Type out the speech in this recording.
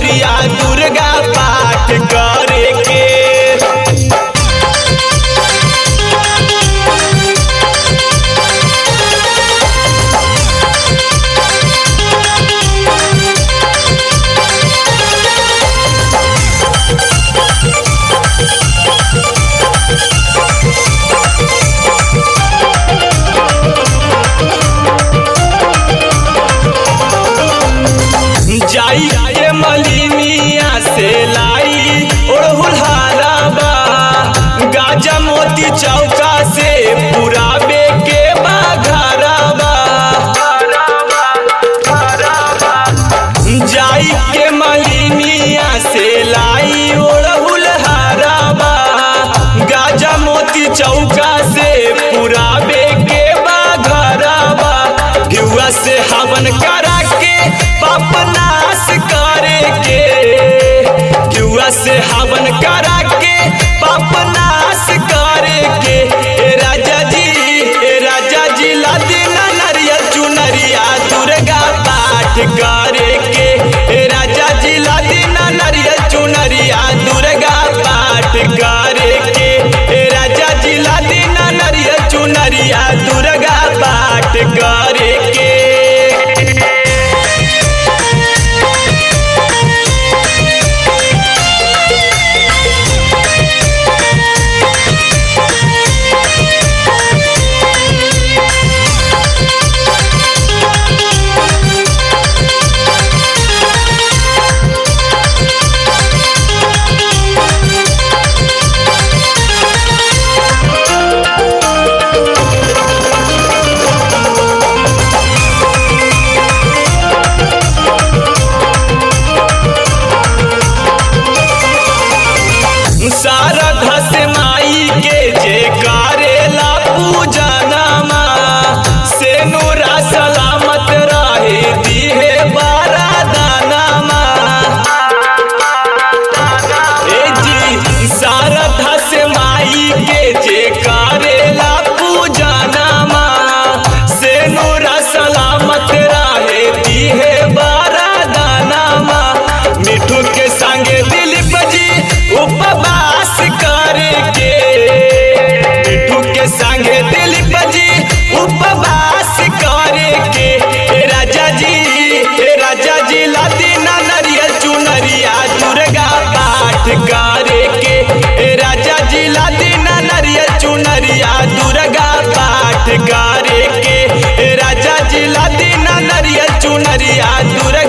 चुनरिया दुर्गा पाठ करे के जाई के मलिनिया से लाई ओढ़ुल हाराबा गाजा मोती चौका से पुराबे के बाघराबा जाई के मलिनिया से लाई ओढ़ुल हाराबा गाजा मोती चौका से पुराबे के बाघराबा युवा से हवन करा के पाप नाश करे के युवा से हवन करा के पाप नाश करे के ए राजा जी ए राजा जी ला देना नरियल चुनरिया दुर्गा पाठ करे के ए राजा जी ला देना नरियल चुनरिया दुर्गा पाठ करे के ए राजा जी ला देना नरियल चुनरिया दुर्गा पाठ करे के शारदा से माई के जे करेला पूजनमा से नूरा सलामत रहे दिहे बारा दानमा ए जी शारदा से माई के जे करेला पूजनमा से नूरा सलामत रहे दिहे बारा दानमा मिठू के संगे दिलीप जी उपवास करे के मिठू के संगे दिलीप जी उपवास करे के ए राजा जी ए राजा जी ला दीना नरियल चुनरिया दुर्गा पाठ करे के ए राजा जी ला दीना नरियल चुनरिया दुर्गा पाठ करे के ए राजा जी ला दीना नरियल चुनरिया दुर्गा